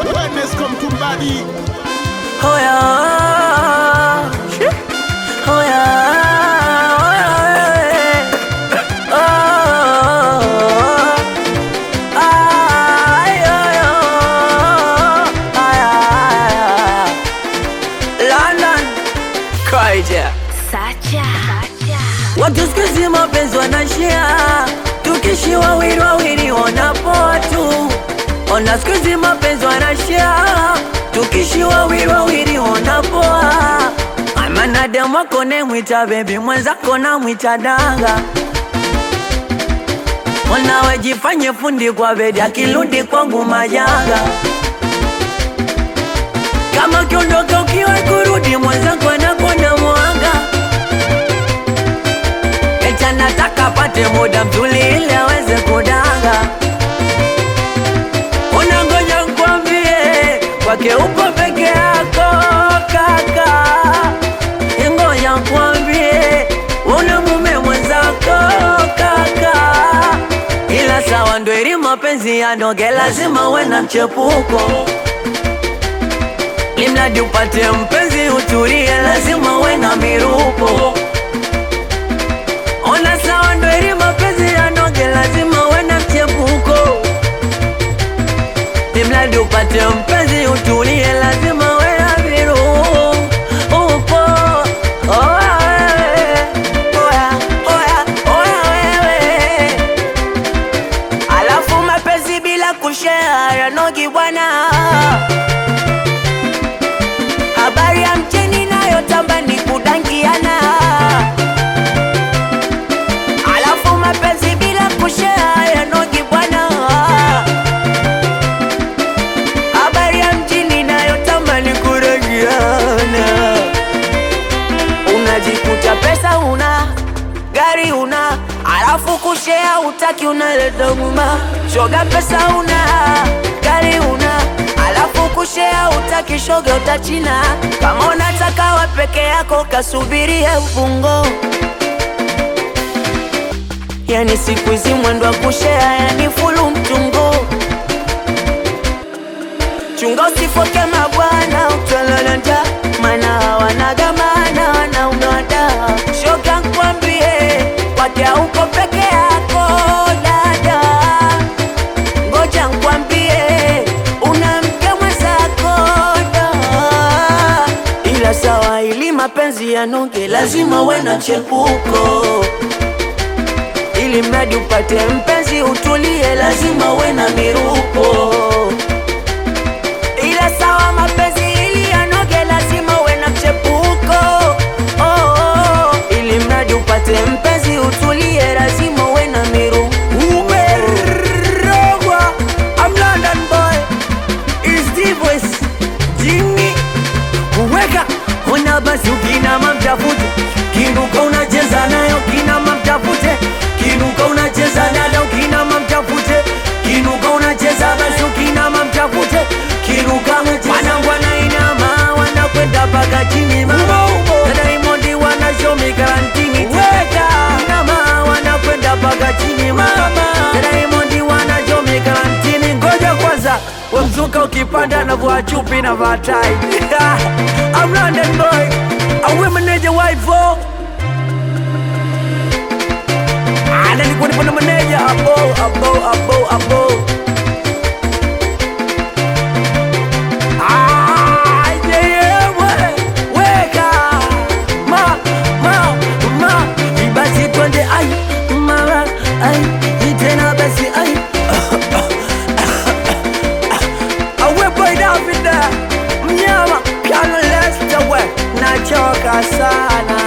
Wellness come to body. Oh yeah. Shit. Oh yeah. Oh yeah. Oh. Ay, ay, oh. Ay, ay, ay. London. Kaija. Sacha. Watu siku hizi mapenzi wanashia, tukishi wawili wawili wanapoa tu. Ona siku hizi mapenzi wanashia, tukishi wawili wawili wanapoa. Amana demu wako nemwita bebi, mwenzako namwita danga. Ona jifanye fundi kwa bedi, akirudi kwangu majanga. Kama ukiondoka ukiwa kurudi, mwenzako anakwenda mwanga Eti nataka apate muda mzuri ili aweze kudanga. Unangoja nkwambie, kwake upo peke yako kaka. Ngoja nkwambie, una mume mwenzako kaka. Ila sawa ndo ili mapenzi yanoge, lazima uwe na mchepuko. Imradi upate mpenzi utulie, lazima uwe na mirupo. Ona sawa ndo ili mapenzi yanoge, lazima uwe na mchepuko. Imradi upate mpenzi utulie, lazima uwe na virupo. Oya wewe, oya, oya, oya wewe. Alafu mapenzi bila kushare yanogi bwana. Habari ya mcheni nayotamba ni kudangiana Alafu mapenzi bila kushare yanogi bwana. Habari ya mjini nayotamba ni kudangiana Unajikuta pesa una gari una alafu kushea utaki unaleta nguma shoga pesa una gari una alafu kushea utaki shoga utachina kama unataka wa peke yako kasubirie ufungo yani siku hizi mwendo wa kushea yani fulu mtungo chunga usifoke mabwana utalala mana hawanagamana wanaunada shoga nkwambie kwake uko peke yako dada ngoja nkwambie una mke mwenzako da ila sawa ili mapenzi yanoge lazima uwe na chepuko ili mradi upate mpenzi utulie lazima uwe na mirupo ila sawa mapenzi ili yanoge lazima uwe na mchepuko oh, oh. ili mradi upate mpenzi utulie lazima uwe na miru umerogwa I'm London boy is the voice jini kuweka ona basi ukinama mtafute kinuka unacheza nayo kinama mtafute kinuka unacheza nayo kinama mtafute kinuka unacheza basi ukinama mtafute kinuka wanangu wanainama wanakwenda mpaka chini mama na Diamond wanashomi karantini teka inama wanakwenda mpaka chini mama na Diamond wanashomi karantini ngoja kwanza wamzuka ukipanda na vua chupi na vatai I'm London boy awe meneja waivo ana nikuwa nipo na meneja abo abo abo abo Ah, yeah, yeah, we- weka. Ma, ma, ma. Basi twende ai mara ai tena basi ai awe boy Davida mnyama piano lester we nachoka sana